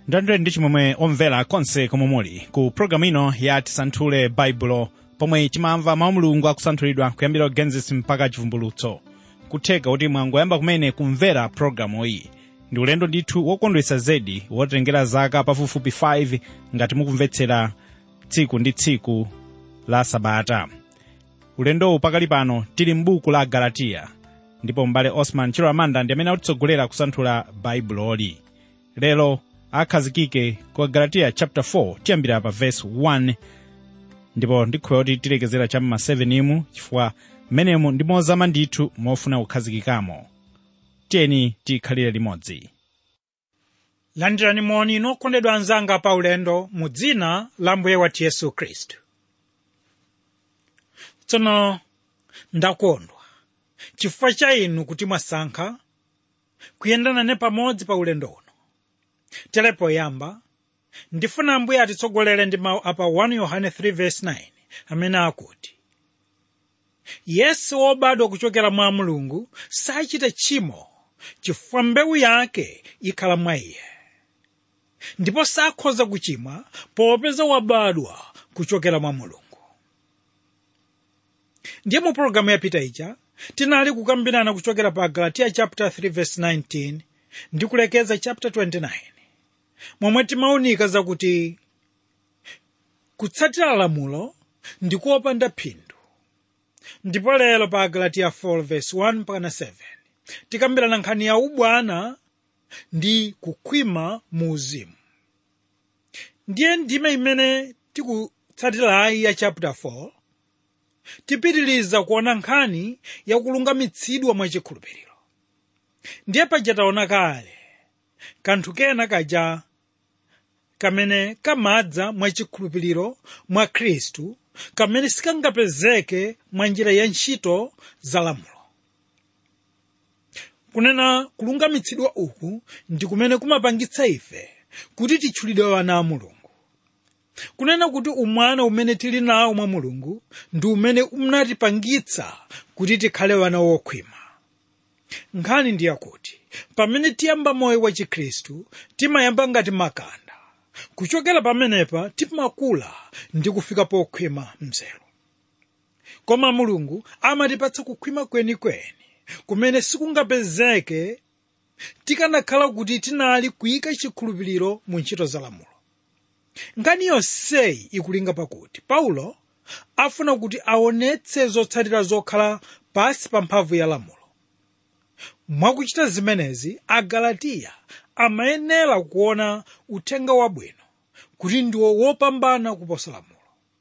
ndandire ndi chimwemwe omvera konse komwe muli ku programu ino ya tisanthule baibulo pomwe timamva mawu mulungu akusanthulidwa kuyambira genesis mpaka chivumbulutso kutheka kuti mwangoyamba kumene kumvera programu iyi ndi ulendo ndithu wokondwetsa zedi wotengera zaka pafupifupi 5 ngati mukumvetsera tsiku ndi tsiku la sabata ulendowu pakali pano tili m'buku la galatiya ndipo m'bale osman chiramanda ndi amene akutitsogolera kusanthula baibuloli lero akhazikike ku galatiya chapter 4 tiyambira pa verse 1 ndipo ndikhulupirira kuti tilekezera cham'ma 7 imu chifukwa mmenemu ndi mozama ndithu mofuna kukhazikikamo tiyeni tikhalire limodzi landirani moni nokondedwa anzanga pa ulendo mu dzina la mbuye wathu yesu khristu tsono ndakondwa chifukwa cha inu kuti mwasankha kuyenda nane pamodzi pa ulendo uno tere poyamba ndifuna ambuye atitsogolere ndi mawu apa 1 yohane 3:9 amene akuti yesu wobadwa kuchokera mwa mulungu sachita tchimo chifukwa mbewu yake ikhala mwa iye ndipo sakhoza kuchimwa popeza wabadwa kuchokera mwa mulungu ndiye mu pologalamu yapita ija tinali kukambirana kuchokera pa galatiya chapter 3 verse 19 ndi kulekeza chapter 29 momwe timaunika zakuti kutsatira lamulo ndi kuopanda phindu ndipo lero pa galatiya 4 verse 1 mpaka 7 tikambirana nkhani ya ubwana ndi kukhwima mu uzimu ndiye ndime imene tikutsatirayi ya chapter 4 tipitiliza kuona nkhani yakulungamitsidwa mwachikhulupiriro ndiye paja taona kale kanthu kena kaja kamene kamadza mwachikhulupiriro mwa khristu kamene sikangapezeke mwa njira ya ntchito za lamulo kunena kulungamitsidwa uku ndi kumene kumapangitsa ife kuti titchulidwe wana a mulungu kunena kuti umwana umene tili nawo mwa mulungu ndi umene unatipangitsa kuti tikhale wana wokhwima nkhani ndi yakuti pamene tiyamba moyo wa chikhristu timayamba ngati makanda kuchokera pamenepa timakula ndi kufika pokhwima mzero koma mulungu amatipatsa kukhwima kwenikweni kumene sikungapezeke tikanakhala kuti tinali kuyika chikhulupiriro mu ntchito za lamulo nkhani yonseyi ikulinga pakuti paulo afuna kuti aonetse zotsatira zokhala pasi pa mphamvu ya lamulo mwakuchita zimenezi agalatiya amayenera kuona uthenga wabwino kuti ndiwo wopambana kuposa lamulo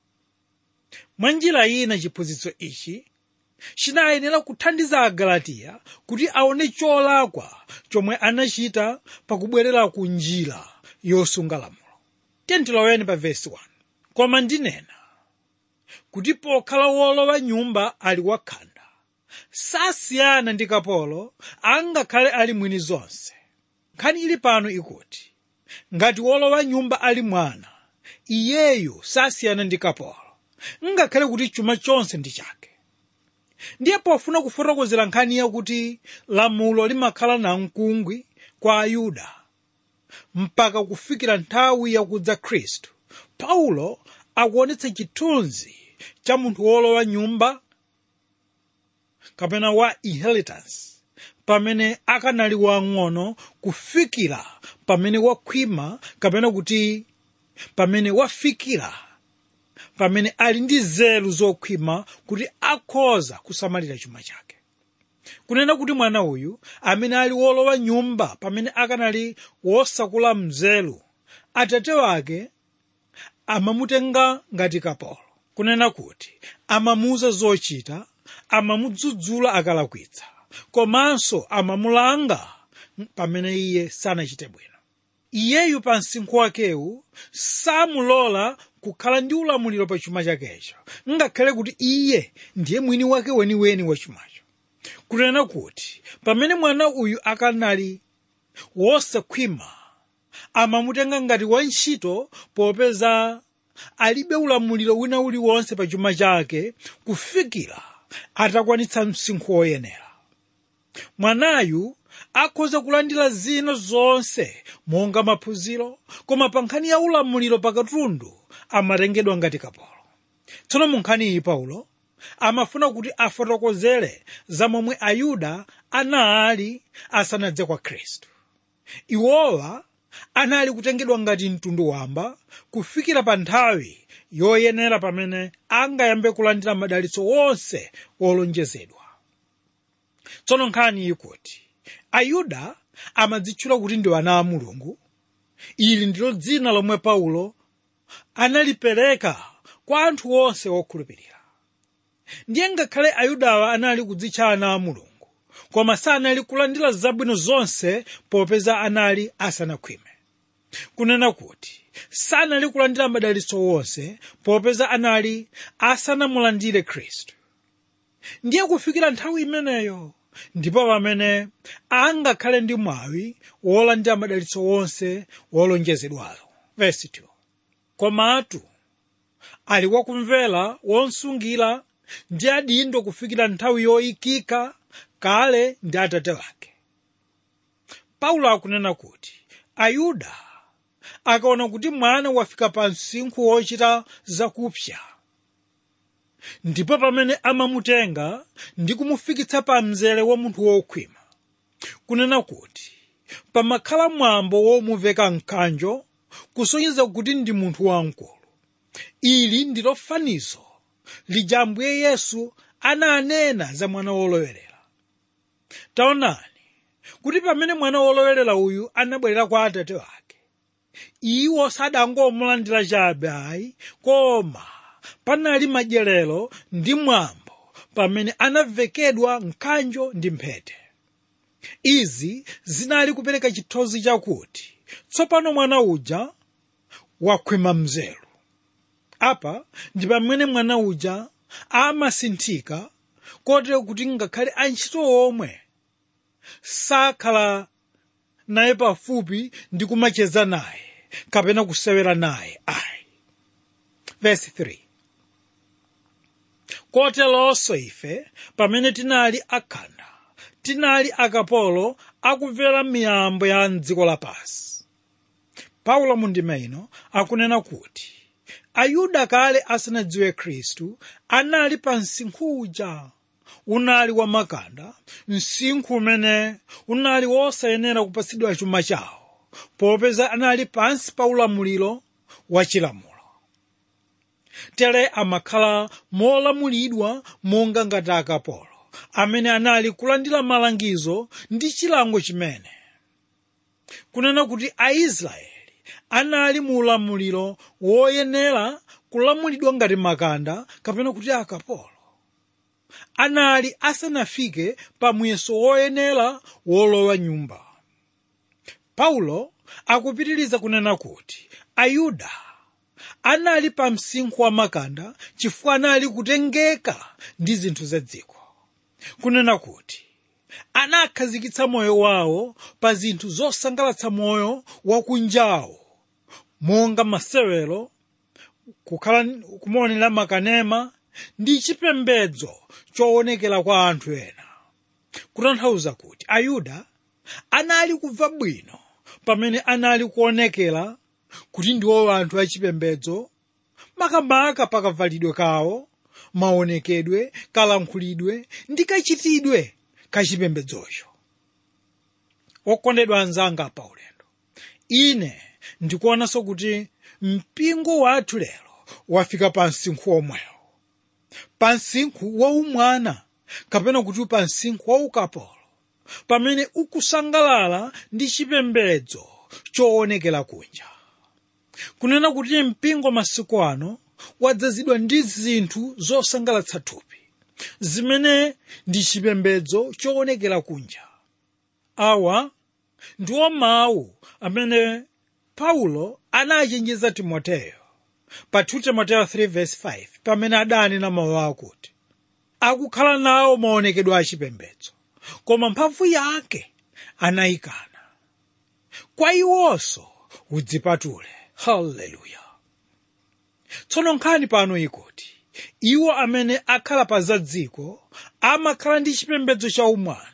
mwa njira ina chiphunzitso ichi chinayenera kuthandiza agalatiya kuti aone cholakwa chomwe anachita pakubwerera ku njira yosunga lamulo tentiloweni pa vesi 1 koma ndinena kuti pokhala wolowa nyumba ali wakhanda sasiyana ndi kapolo angakhale ali mwini zonse nkhani ili pano ikuti ngati wolowa nyumba ali mwana iyeyu sasiyana ndi kapolo ngakhale kuti chuma chonse ndi chake ndiye pofuna kufotokozera nkhani yakuti lamulo limakhala namkungwi kwa ayuda mpaka kufikira nthawi yakudza khristu paulo akuonetsa chithunzi cha munthu wolowa nyumba kapena wa inheritance pamene akanali wang'ono kufikira pamene wakhwima kapena kuti pamene wafikira pamene ali ndi nzeru zokhwima kuti akhoza kusamalira chuma chake kunena kuti mwana uyu amene ali wolowa nyumba pamene akanali wosakula mzelu atate wake amamutenga ngati kapolo kunena kuti amamuuza zochita amamudzudzula akalakwitsa komanso amamulanga pamene iye sanachite bwino iyeyu pa msinkhu wakewu samulola kukhala ndi ulamuliro pa chuma chakecho ngakhale kuti iye ndiye mwini wake weniweni wa chumacho kunena kuti pamene mwana uyu akanali wosakhwima amamutenga ngati wantchito popeza alibe ulamuliro wina uliwonse pa chuma chake kufikira atakwanitsa msinkhu woyenera mwanayu akhoza kulandira zina zonse monga maphunziro koma pa nkhani ya ulamuliro pakatundu amatengedwa ngati kapolo tsono mu nkhani iyi paulo amafuna kuti afotokozere za momwe ayuda anali asanadze kwa khristu iwowa anali kutengedwa ngati mtundu wamba kufikira pa nthawi yoyenera pamene angayambe kulandira madalitso wonse wolonjezedwa tsono nkhani ikuti ayuda amadzitchula kuti ndi ana a mulungu ili ndilo dzina lomwe paulo analipereka kwa anthu onse wokhulupirira ndiye ngakhale ayudawa anali kudzitcha ana a mulungu koma sanali kulandira zabwino zonse popeza anali asanakhwime kunena kuti sanali kulandira madalitso wonse popeza anali asanamulandire khristu ndiye kufikira nthawi imeneyo ndipo pamene angakhale ndi mwawi wolandira madalitso wonse wolonjezedwayo verse 2 komatu ali wakumvera wonsungira ndi adindo kufikira nthawi yoyikika kale ndi atate wake paulo akunena kuti ayuda akaona kuti mwana wafika pa msinkhu wochita zakupsa ndipo pamene amamutenga ndi kumufikitsa pa mzere wa munthu wokhwima kunena kuti pamakhala mwambo womuveka mkanjo kusonyeza kuti ndi munthu wamkulu ili ndilo fanizo lija ambuye yesu ananena za mwana wolowerera taonani kuti pamene mwana wolowerera uyu anabwerera kwa atate wake iwo sadangomulandira chabe ayi koma panali madyerero ndi mwambo pamene anavekedwa mkanjo ndi mphete izi zinali kupereka chithunzi chakuti tsopano mwana uja wakhwima mzeru apa ndi pamene mwana uja amasinthika kotero kuti ngakhale antchito omwe sakhala naye pafupi ndi kumacheza naye kapena kusewera naye ayi verse 3 koteronso ife pamene tinali akhanda tinali akapolo akumvera miyambo ya mdziko lapansi paulo mundima ino akunena kuti ayuda kale asanadziwe khristu anali pa msinkhu uja unali wamakanda msinkhu umene unali wosayenera kupatsidwa chuma chawo popeza anali pansi pa ulamuliro wa chilamulo tere amakhala molamulidwa monga ngati akapolo amene anali kulandira malangizo ndi chilango chimene kunena kuti aisraeli anali mu ulamuliro woyenera kulamulidwa ngati makanda kapena kuti akapolo anali asanafike pa muyeso woyenera wolowa nyumba paulo akupitiriza kunena kuti ayuda anali pa msinkhu wa makanda chifukwa anali kutengeka ndi zinthu za dziko kunena kuti anakhazikitsa moyo wawo pa zinthu zosangalatsa moyo wakunjawo monga masewero kukhala kumaonera makanema ndi chipembedzo choonekera kwa anthu ena kutanthauza kuti ayuda anali kubva bwino pamene anali kuonekera kuti ndiwo anthu achipembedzo makamaka pakavalidwe kawo maonekedwe kalankhulidwe ndi kachitidwe kachipembedzocho okondedwa anzanga pa ulendo ine ndikuonanso kuti mpingo wathu lero wafika pa msinkhu omwewo pa msinkhu waumwana kapena kuti pa msinkhu waukapolo pamene ukusangalala ndi chipembedzo choonekera kunja kunena kuti mpingo masiku ano wadzazidwa ndi zinthu zosangalatsa thupi zimene ndi chipembedzo choonekera kunja awa ndiwo mawu amene paulo anachenjeza timoteyo pa 2 timoteyo 3:5 pamene adanena mawu akuti akukhala nawo maonekedwe a chipembedzo koma mphamvu yake anayikana kwa iwonso udzipatule haleluya tsono nkhani pano ikuti iwo amene akhala pa za dziko amakhala ndi chipembedzo cha umwana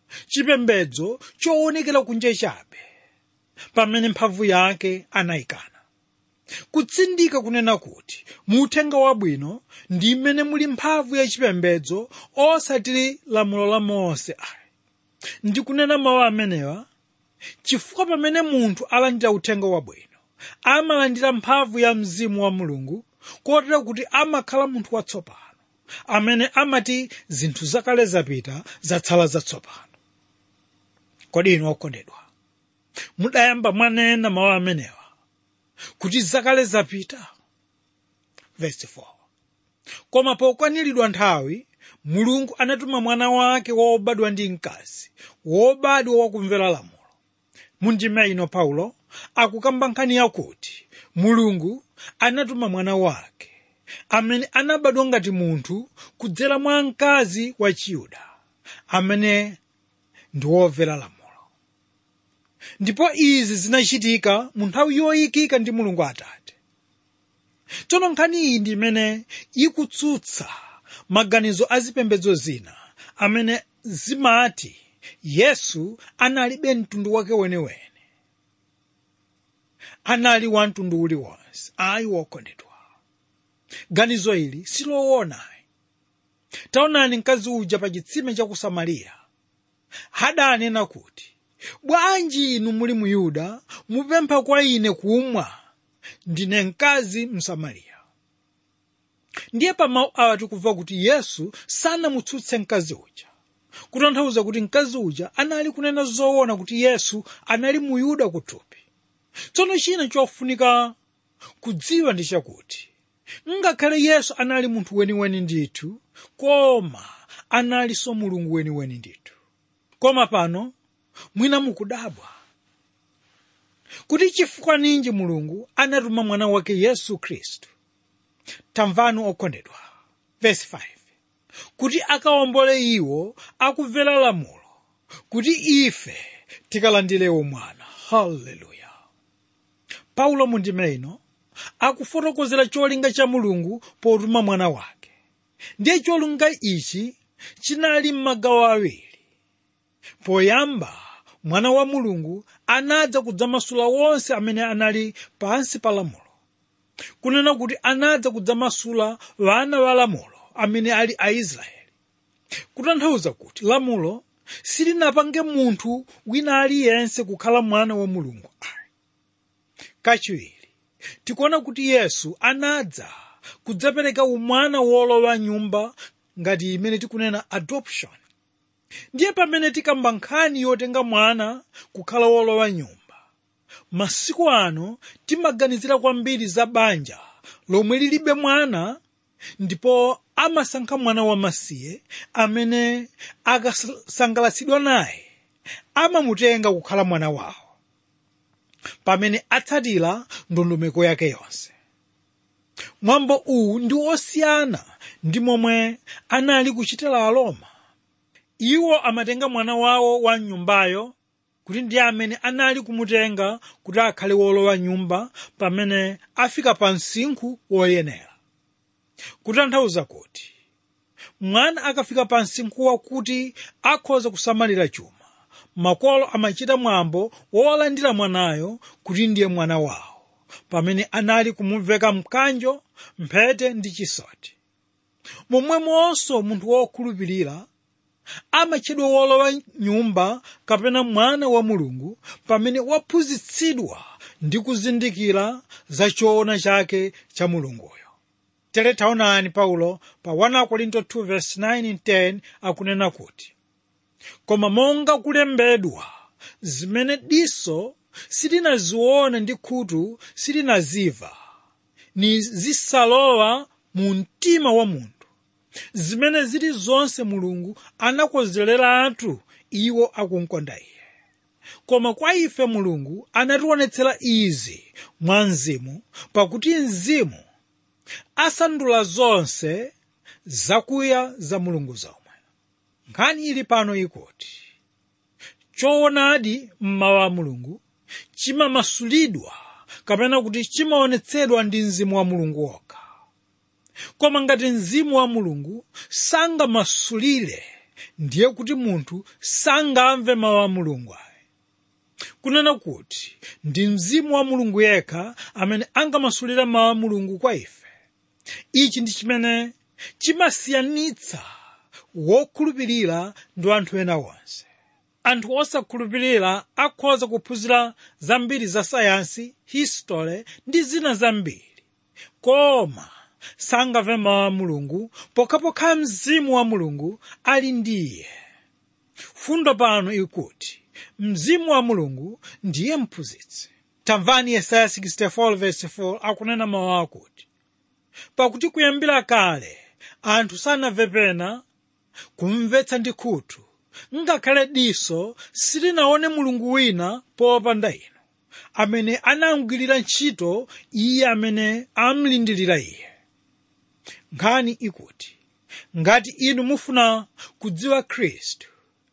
chipembedzo choonekera kunja chabe pamene mphamvu yake anayikana kutsindika kunena kuti mu uthenga wabwino ndi mmene muli mphamvu ya chipembedzo osati lamulo la mose ayi ndikunena mawu amenewa chifukwa pamene munthu alandira uthenga wabwino amalandira mphamvu ya mzimu wa mulungu kotero kuti amakhala munthu watsopano amene amati zinthu zakale zapita zatsala zatsopano kodi inu okondedwa mudayamba mwanena mawu amenewa kuti zakale zapita verse 4 koma pokwaniridwa nthawi mulungu anatuma mwana wake wobadwa ndi mkazi wobadwa wakumvera lamulo mundime ino paulo akukamba nkhani yakuti mulungu anatuma mwana wake amene anabadwa ngati munthu kudzera mwa mkazi wa chiyuda amene ndi womvera lamulo ndipo izi zinachitika mu nthawi yoyikika ndi mulungu atate tsono nkhani iyi ndi imene ikutsutsa maganizo a zipembedzo zina amene zimati yesu analibe mtundu wake weniweni anali wa mtundu uliwonse ayi wokondedwa ganizo ili siloona taonani mkazi uja pa chitsime cha ku samariya adanena kuti bwanji inu muli mu yuda mupempha kwa ine kumwa ndine mkazi msamariya ndiye pa mawu awa tikumva kuti yesu sanamutsutse mkazi uja kutanthauza kuti mkazi uja anali kunena zoona kuti yesu anali mu yuda kuthupi tsono china chofunika kudziwa ndi chakuti ngakhale yesu anali munthu weniweni ndithu koma analinso mulungu weniweni ndithu koma pano mwina mukudabwa kuti chifukwa ninji mulungu anatuma mwana wake yesu khristu tamvani okondedwa verse 5 kuti akawombole iwo akumvera lamulo kuti ife tikalandirewo mwana haleluya paulo mundime ino akufotokozera cholinga cha mulungu potuma mwana wake ndiye cholinga ichi chinali m'magawo awiri poyamba mwana wa mulungu anadza kudzamasula wonse amene anali pansi pa lamulo kunena kuti anadza kudzamasula wana wa lamulo amene ali aisraeli kutanthauza kuti lamulo silinapange munthu wina aliyense kukhala mwana wa mulungu ayi kachiwiri tikuona kuti yesu anadza kudzapereka umwana wolowa nyumba ngati imene tikunena adoption ndiye pamene tikamba nkhani yotenga mwana kukhala wolowa nyumba masiku ano timaganizira kwambiri za banja lomwe lilibe mwana ndipo amasankha mwana wamasiye amene akasangalatsidwa naye amamutenga kukhala mwana wawo pamene atsatira ndondomeko yake yonse mwambo uwu ndi osiyana ndi momwe anali kuchitira aroma iwo amatenga mwana wawo wa nyumbayo kuti ndiye amene anali kumutenga kuti akhale wolowa nyumba pamene afika pa msinkhu woyenera kutanthauza kuti mwana akafika pa msinkhu wakuti akhoza kusamalira chuma makolo amachita mwambo wolandira mwanayo kuti ndiye mwana wawo pamene anali kumuveka mkanjo mphete ndi chisoti momwemonso munthu wokhulupirira amatchedwa wolowa nyumba kapena mwana wa mulungu pamene waphunzitsidwa ndi kuzindikira za choona chake cha mulunguyo tere taonani paulo pa 1 korinto 2:9-10 akunena kuti koma monga kulembedwa zimene diso silinaziona ndi khutu silinaziva ni zisalowa mu mtima wa munthu zimene zili zonse mulungu anakonzeratu iwo akumkonda iye koma kwa ife mulungu anationetsera izi mwa mzimu pakuti mzimu asandula zonse zakuya za mulungu zomwe nkhani ili pano ikuti choonadi mmawu a mulungu chimamasulidwa kapena kuti chimaonetsedwa ndi mzimu wa mulungu wokha koma ngati mzimu wa mulungu sangamasulire ndiye kuti munthu sangamve mawu a mulungu ayi kunena kuti ndi mzimu wa mulungu yekha amene angamasulira mawu a mulungu kwa ife ichi ndi chimene chimasiyanitsa wokhulupirira ndi anthu ena onse anthu osakhulupirira akhoza kuphunzira zambiri za sayansi history ndi zina zambiri koma sangamve mawu a mulungu pokhapokha mzimu wa mulungu ali ndi iye fundo pano ikuti mzimu wa mulungu ndiye mphunzitsi tamvani yesaya 64:4 akunena mawu akuti pakuti kuyambira kale anthu sanamve pena kumvetsa ndi khutu ngakhale diso silinaone mulungu wina popanda inu amene anamugwirira ntchito iye amene amlindirira iye nkhani ikuti ngati inu mufuna kudziwa khristu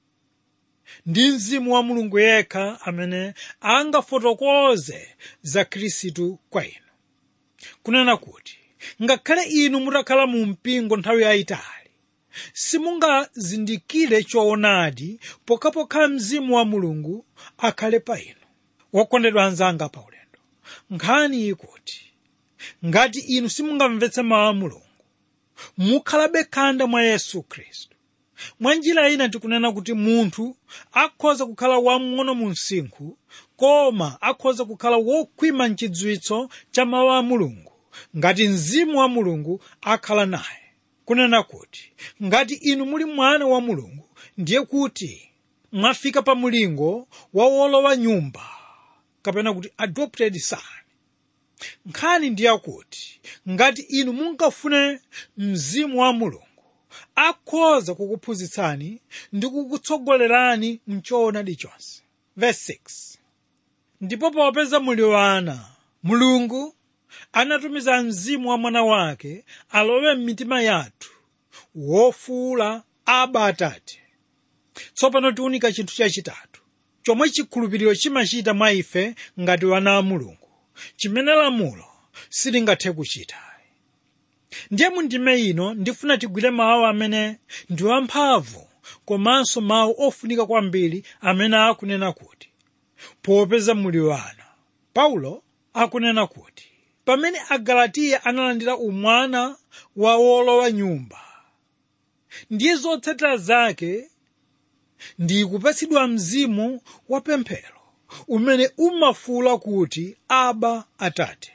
ndi mzimu wa mulungu yekha amene angafotokoze za khristu kwa inu kunena kuti ngakhale inu mutakhala mu mpingo nthawi yayitali simungazindikire choonadi pokhapokha mzimu wa mulungu akhale pa inu wokondedwa anzanga pa ulendo nkhani ikuti ngati inu simungamvetse mawu a mulungu mukhalabe khanda mwa yesu khristu mwa njira ina tikunena kuti munthu akhoza kukhala wamng'ono mu msinkhu koma akhoza kukhala wokhwima mchidziwitso cha mawu a mulungu ngati mzimu wa mulungu akhala naye kunena kuti ngati inu muli mwana wa mulungu ndiye kuti mwafika pa mulingo wa wolowa nyumba kapena kuti adopted son nkhani ndiyakuti ngati inu munkafune mzimu wa mulungu akhoza kukuphunzitsani ndi kukutsogolerani mchoonadi chonse verse 6 ndipo popeza muli wana mulungu anatumiza mzimu wa mwana wake alowe m'mitima yathu wofuula aba atate tsopano tiunika chinthu chachitatu chomwe chikhulupiriro chimachita mwa ife ngati wana a mulungu chimene lamulo silingathe kuchita ndiye mundime ino ndifuna tigwire mawu amene ndi wamphamvu komanso mawu ofunika kwambiri amene akunena kuti popeza muli wana paulo akunena kuti pamene agalatiya analandira umwana wa wolowa nyumba ndiye zotsatira zake ndi kupatsidwa mzimu wa pemphero umene umafuula kuti aba atate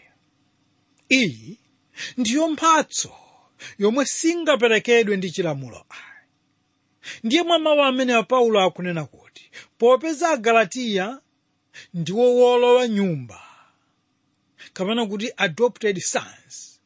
iyi ndiyo mphatso yomwe singaperekedwe ndi chilamulo ayi ndiye mwa mawu amene paulo akunena kuti popeza agalatiya ndiwo wolowa nyumba kapena kuti adopted sons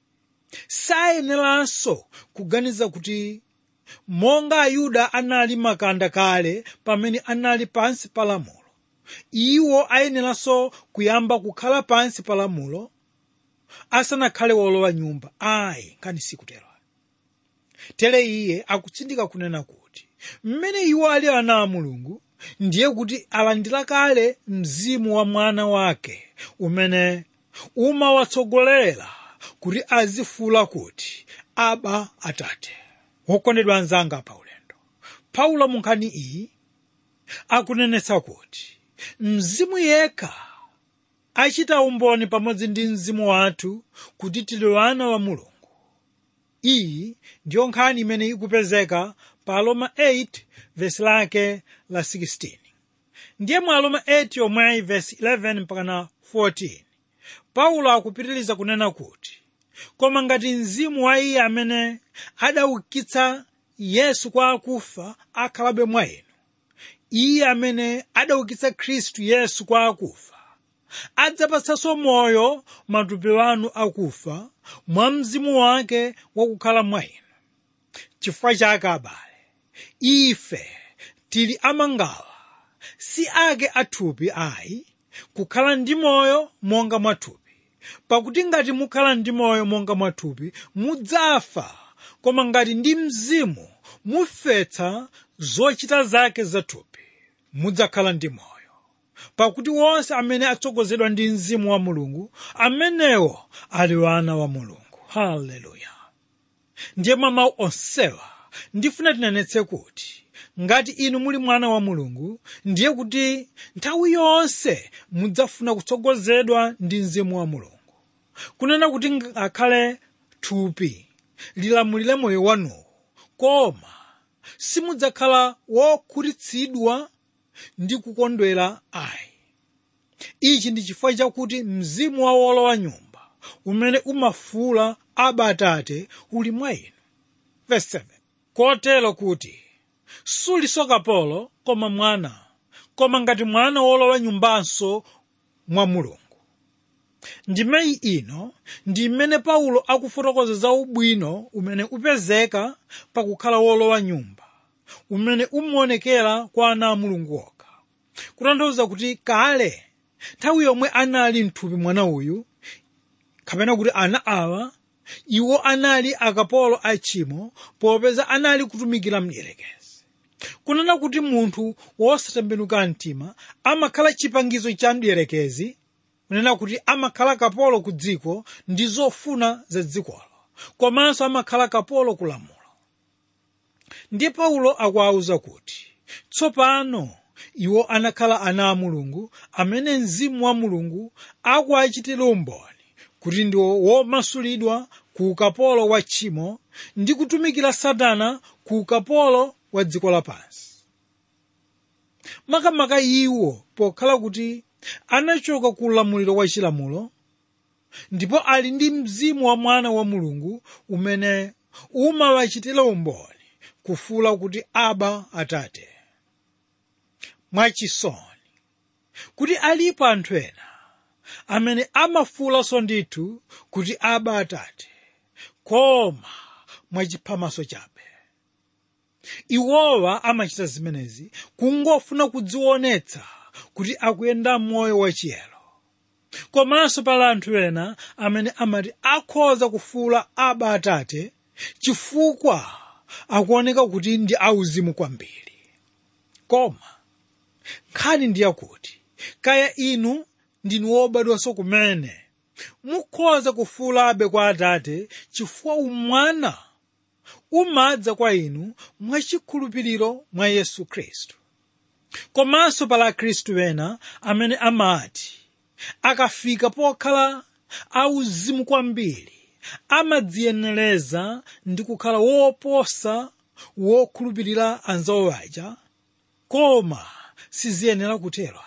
sayeneranso kuganiza kuti monga ayuda anali makanda kale pamene anali pansi pa lamulo iwo ayeneranso kuyamba kukhala pansi pa lamulo asanakhale wolowa nyumba ayi nkhani sikutero tere iye akutsindika kunena kuti mmene iwo ali ana a mulungu ndiye kuti alandira kale mzimu wa mwana wake umene umawatsogolera kuti azifuula kuti aba atate wokondedwa anzanga pa ulendo paulo mu nkhani iyi akunenetsa kuti mzimu yekha achita umboni pamodzi ndi mzimu wathu kuti tili wana wa mulungu iyi ndiyo nkhani imene ikupezeka pa aroma 8 vesi lake la 16 ndiye mu aroma 8 yomweyi vesi 11 mpakana 14 paulo akupitiriza kunena kuti koma ngati mzimu wa iye amene adaukitsa yesu kwa akufa akhalabe mwa inu iye amene adaukitsa khristu yesu kwa akufa adzapatsanso moyo matupi anu akufa mwa mzimu wake wakukhala mwa inu chifukwa chake abale ife tili amangawa si ake athupi ayi kukhala ndi moyo monga mwathupi pakuti ngati mukhala ndi moyo monga mwathupi mudzafa koma ngati ndi mzimu mufetsa zochita zake zathupi mudzakhala ndi moyo pakuti wonse amene atsogozedwa ndi mzimu wa mulungu amenewo ali wana wa mulungu haleluya ndiye mwa mawu onsewa ndifuna tinenetse kuti ngati inu muli mwana wa mulungu ndiye kuti nthawi yonse mudzafuna kutsogozedwa ndi mzimu wa mulungu kunena kuti ngakhale thupi lilamulire moyo wanuwo koma simudzakhala wokhutitsidwa ndi kukondwera ayi ichi ndi chifukwa chakuti mzimu wa wolowa nyumba umene umafuula aba atate uli mwa inu Verse 7. kotero kuti suliso kapolo koma mwana koma ngati mwana wolowa nyumbanso mwa mulungu ndimeyi ino ndi imene paulo akufotokoza za ubwino umene upezeka pakukhala wolowa nyumba umene umaonekera kwa ana a mulungu okha kutanthauza kuti kale nthawi yomwe anali mthupi mwana uyu kapena kuti ana awa iwo anali akapolo a tchimo popeza anali kutumikira mdierekezi kunena kuti munthu wosatembenuka mtima amakhala chipangizo cha mdierekezi kunena kuti amakhala kapolo ku dziko ndi zofuna za dzikolo komanso amakhala kapolo ku lamulo ndiye paulo akuwawuza kuti tsopano iwo anakhala ana a mulungu amene mzimu wa mulungu akuwachitira umboni kuti ndiwo womasulidwa ku ukapolo wa tchimo ndi kutumikira satana ku ukapolo wa dziko lapansi makamaka iwo pokhala kuti anachoka ku ulamuliro wa chilamulo ndipo ali ndi mzimu wa mwana wa mulungu umene umawachitira umboni kufuula kuti aba atate mwachisoni kuti alipo anthu ena amene amafuulanso ndithu kuti aba atate koma mwachiphamaso chabe iwowa amachita zimenezi kungofuna kudzionetsa kuti akuyenda moyo wachiyero komanso pali anthu ena amene amati akhoza kufuula aba atate chifukwa akuoneka kuti ndi auzimu kwambiri koma nkhani ndi yakuti kaya inu ndinu wobadwanso kumene mukhoza kufuulabe kwa atate chifukwa umwana umadza kwa inu mwachikhulupiriro mwa yesu khristu komanso pala akhristu ena amene amati akafika pokhala auzimu kwambiri amadziyenereza ndi kukhala woposa wokhulupirira anzawo aja koma siziyenera kutero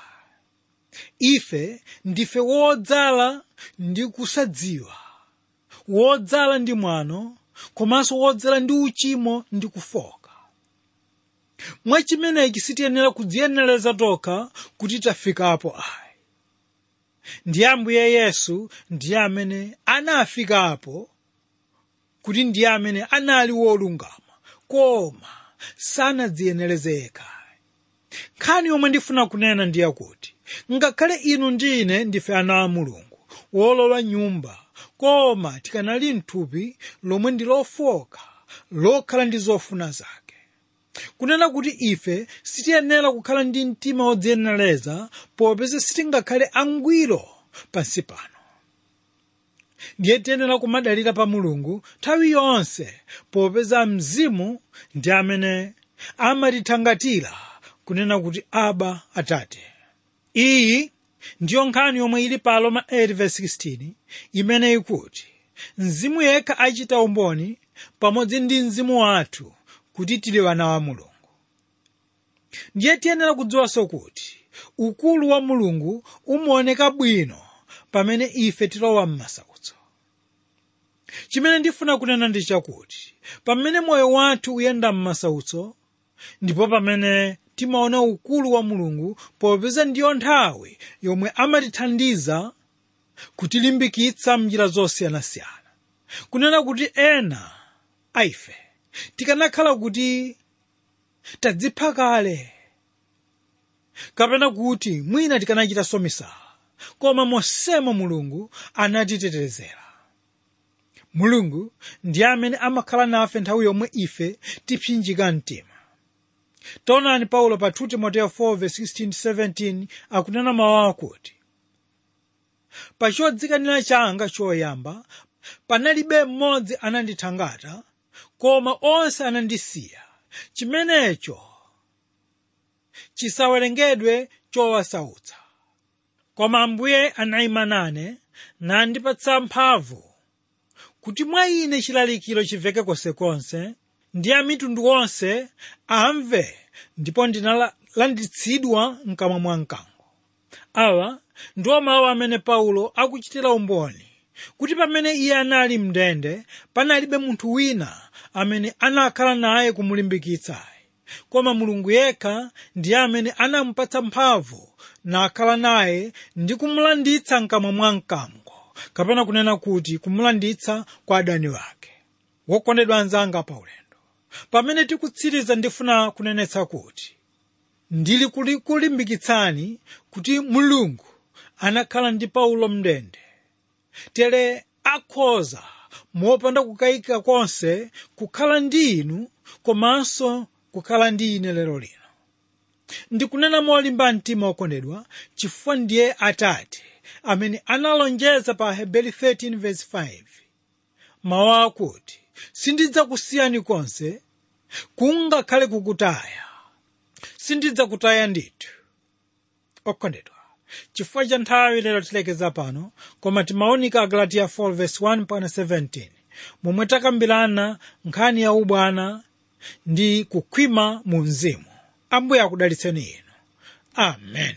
ife ndife wodzala ndi kusadziwa wodzala ndi mwano komanso wodzala ndi uchimo ndi kufoka mwachimenechi sitiyenera kudziyenereza tokha kuti tafikapo ayi ndiye ambuye yesu ndiye amene anafikapo kuti ndiye amene anali wolungama koma sanadziyenereze yekha nkhani yomwe ndifuna kunena ndi yakuti ngakhale inu ndi ine ndife ana a mulungu wolowa nyumba koma tikanali mthupi lomwe ndi lofoka lokhala ndi zofuna zake kunena kuti ife sitiyenera kukhala ndi mtima wodziyenereza popeza sitingakhale angwiro pansi pano ndiye tiyenera kumadalira pa mulungu nthawi yonse popeza mzimu ndi amene amatithangatira kunena kuti aba atate iyi ndiyo nkhani yomwe ili pa aroma 8:16 imene ikuti mzimu yekha achita umboni pamodzi ndi mzimu wathu kuti tili wana wa mulungu ndiye tiyenera kudziwanso kuti ukulu wa mulungu umaoneka bwino pamene ife tilowa m'masautso chimene ndifuna kunena ndi chakuti pamene moyo wathu uyenda m'masautso ndipo pamene timaona ukulu wa mulungu popeza ndiyo nthawi yomwe amatithandiza kutilimbikitsa mnjira zosiyanasiyana kunena kuti ena aife tikanakhala kuti tadzipha kale kapena kuti mwina tikanachitanso misala koma mosemo mulungu anatitetezera mulungu ndiye amene amakhala nafe nthawi yomwe ife tipsinjika mtima taonani paulo pa 2 timoteyo 4:16-17 akunena mawu akuti pa chodzikanira changa choyamba panalibe mmodzi anandithangata koma onse anandisiya chimenecho chisawerengedwe chowasautsa koma ambuye anayima nane nandipatsa mphamvu kuti mwa ine chilalikiro chimveke konsekonse ndi a mitundu onse amve ndipo ndinalanditsidwa mkamwa mwa mkango awa ndiwo mawu amene paulo akuchitira umboni kuti pamene iye anali mndende panalibe munthu wina amene anakhala naye kumulimbikitsayi koma mulungu yekha ndiye amene anamupatsa mphamvu nakhala naye ndi kumulanditsa mkamwa mwa mkango kapena kunena kuti kumulanditsa kwa adani wake wokondedwa anzanga paulendo pamene tikutsiriza ndifuna kunenetsa kuti ndili kulimbikitsani kuti mulungu anakhala ndi paulo mndende tere akhoza mopanda kukayika konse kukhala ndi inu komanso kukhala ndi ine lero lino ndikunena molimba mtima okondedwa chifukwa ndiye atate amene analonjeza pa hebeli 13:5 mawu akuti sindidzakusiyani konse kungakhale kukutaya sindidzakutaya ndithu okondedwa chifukwa cha nthawi lero tilekeza pano koma timaunika agalatiya 4:1-17 momwe takambirana nkhani ya ubwana ndi kukhwima mu mzimu ambuye akudalitseni inu amen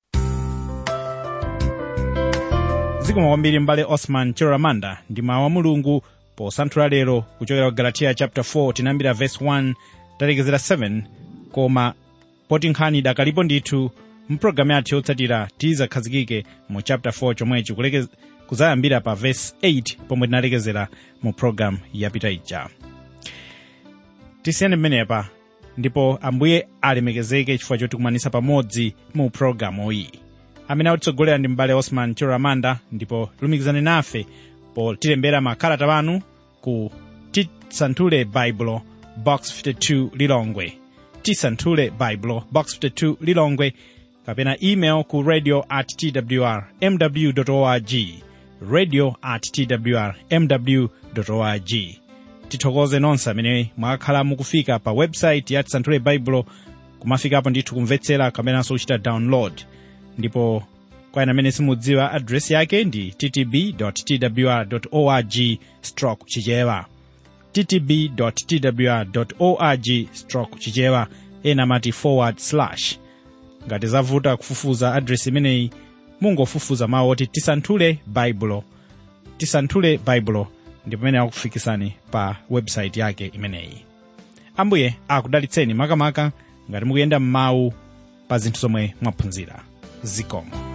zikomo kwambiri mbale osman chiramanda ndi mawu a mulungu posanthula lero kuchokera ku galatiya chapter 4 tinayambira verse 1 talekezera 7 koma poti nkhani idakalipo ndithu mpulogalamu yathu yotsatira tizakhazikike mu chapter 4 chomwechi kuleke- kuzayambira pa verse 8 pomwe tinalekezera mu pulogalamu yapita ija tisiyane pamenepa ndipo ambuye alemekezeke chifukwa chotikumanisa pamodzi mu pulogalamu iyi amene akutitsogolera ndi mbale osman chiramanda ndipo lumikizani nafe potilembera makalata panu ku tisanthule baibulo box 52 lilongwe tisanthule baibulo box 52 lilongwe kapena email ku radio at twr mw org radio at twr mw org tithokoze nonse amene mwakhala mukufika pa website ya tisanthule baibulo kumafikapo ndithu kumvetsera kapenanso kuchita download ndipo kwa ena amene simudziwa adresi yake ndi ttb twr org stroke chichewa ttb twr org stroke chichewa ena amati forward slash ngati zavuta kufufuza adresi imeneyi mungofufuza mawu oti tisanthule baibulo tisanthule baibulo ndi pamene akufikisani pa website yake imeneyi ambuye akudalitseni makamaka ngati mukuyenda m'mawu pa zinthu zomwe mwaphunzira zikomo